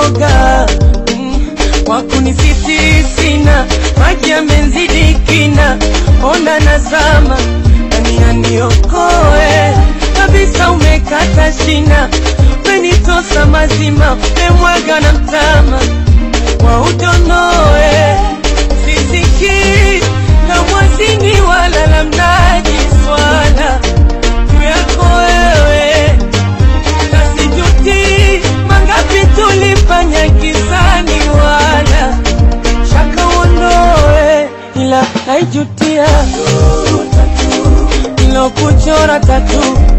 uoga mm, wakunisisi sina maji yamenzidi kina ona nazama nani aniokoe kabisa umekata shina umenitosa mazima umemwaga na mtama wa udonoe sisikii na mwazini wala la mnaji swala juu yako wewe nasijuti mangapi tulifanya kisani wala shaka uondoe ila naijutia ilokuchora tatu